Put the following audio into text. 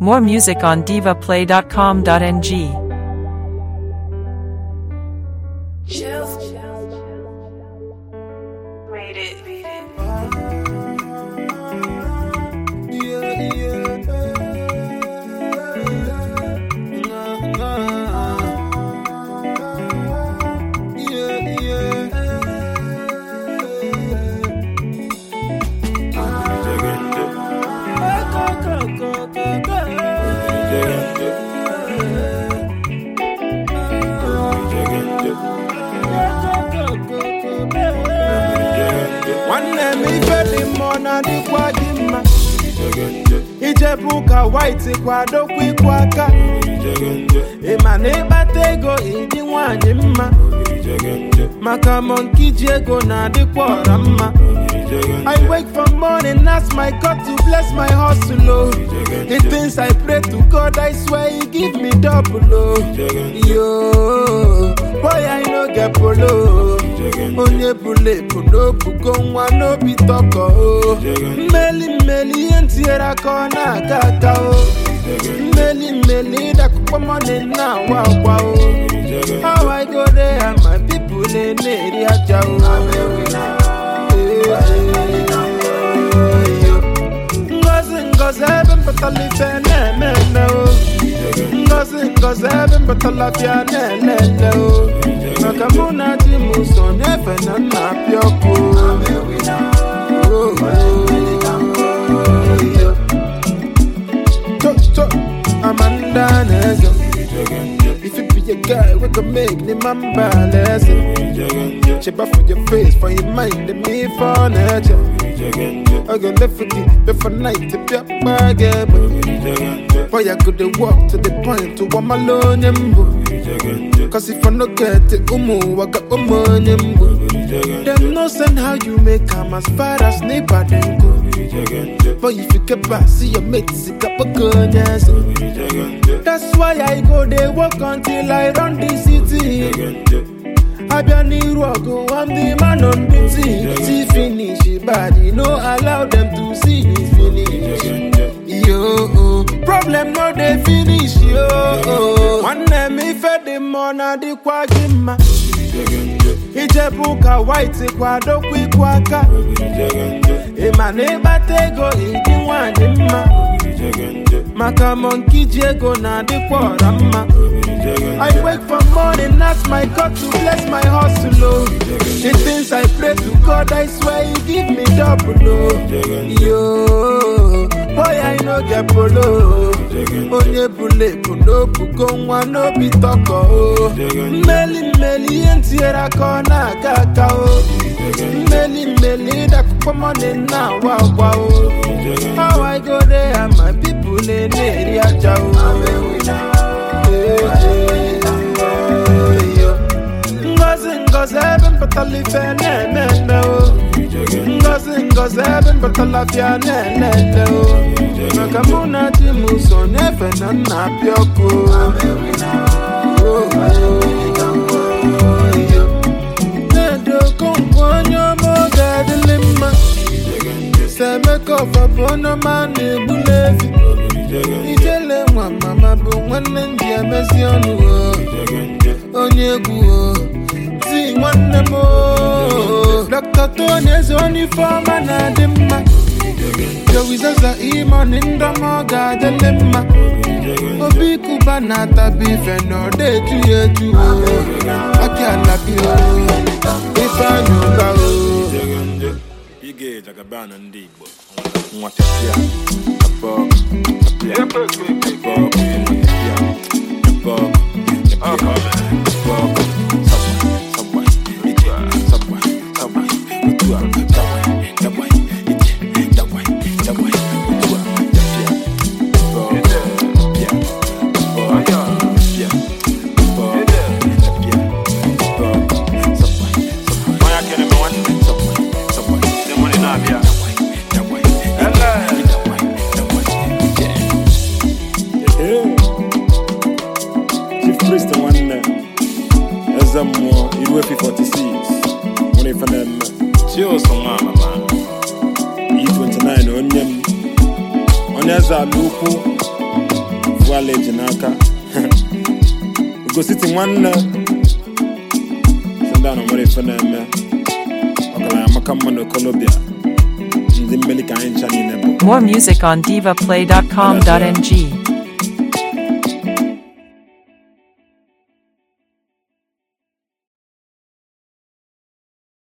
More music on divaplay.com.ng. Made it. Made it. nwanne m ife dị mma ọ na-adịkwa gị mma ijebu ụka white kwadokwa ịkwụ aka ịma na ịkpata ego ịdị nwanyị mma maka monki ji ego na-adịkwa ọra mma I wake from morning, ask my God to bless my hustle. Oh. The things I pray to God, I swear He give me double. Oh. Yo, boy, I no get polo. Onye bule bụ n'obugo nwa n'obi tọkọ o mmeli mmeli ihe ntinyere aka ọ na-aga aga o mmeli mmeli ịdakụkpọ mọni na-awa akwa o how I go there and my people na-eri aja o ngozi ngozi ebe mpụtara ife na-eme eme o ngozi ngozi ebe mpụtara bịa na-ele ele o maka mụ na di m so n'efe na nna apịa ọkụ Oh, oh, oh. Cho, cho, Amanda na-eze If you be a guy, we can make the man balance Cheba for your face, for your mind, and me for nature I go left for you, left for night, to be a bargain Boy, I could walk to the point to one alone, yembo Cause if I no get it, umu, I got umu, yembo Them no send how you make come as far as neighbor then go But if you get back, see your mates, it got a gun, yes That's why I go they walk until I run the city abịa n'iru ọgụ I'm the man on duty see finish body no allow them to see you finish yo problem no dey finish yo nwanne m ife dị mma ọ na-adịkwa gị mma ijebu ụka white kwadokwa ịkwụ aka ịma na ịkpata ego ịdị nwanyị mma maka monki ji ego na-adịkwa ọra mma I wake from morning, ask my God to bless my hustle. Oh. The things I pray to God, I swear He give me double. Oh. Yo, boy, I no get polo. Onye bule bụ n'obugo nwa n'obi tọkọ o mmeli mmeli ihe ntinyere aka ọ na-aga aga o mmeli mmeli ịdakụkpọ mọni na-awa agwa o how I go there and my people na-eri aja o ngozi ngozi ebe mpụtara ife na-eme eme o ngozi ngozi ebe mpụtara bịa na-ele ele o maka mụ na di m so n'efe na nna apịa ọkụ na-edokongwu onye ọma oge adịlị mma semeka ọfa bụ ọnụma na-egbula efi ijele nwa mama bụ nwanne ndị emezi ọnụ o onye egwu o ti nwanne m o dr tony eze onye ifeọma na-adị mma jowizaza imoni ndọma ọ ga-adịlị mma obi kuba na-atabi ife na ọ na-eju ya eju o aki alabi o ifeanyị ụba o Ige jagabana ndị Igbo nwa tapịa tapọk tapịa tapọk nwa tapịa tapọk tapịa tapọk sabwa sabwa ije sabwa sabwa otu a dabwa dabwa ije dabwa dabwa otu a tapịa tapọk tapịa tapọk tapịa tapọk tapịa tapọk sabwa sabwa Onye akịrị m nwanne sabwa sabwa ndị nwere na-abịa dabwa dabwa dabwa dabwa ije Chief Priest nwanne eze mmụọ iru efi 46 nwere ife na-eme Chioso nwa amama E29 onye m onye eze ala ukwu ala eji n'aka ugositi nwanne sị ndị a na nwere ife na-eme ọgaranya maka mma na okolobịa ndị mmeli ka anyị ncha niile bụ More music on divaplay.com.ng.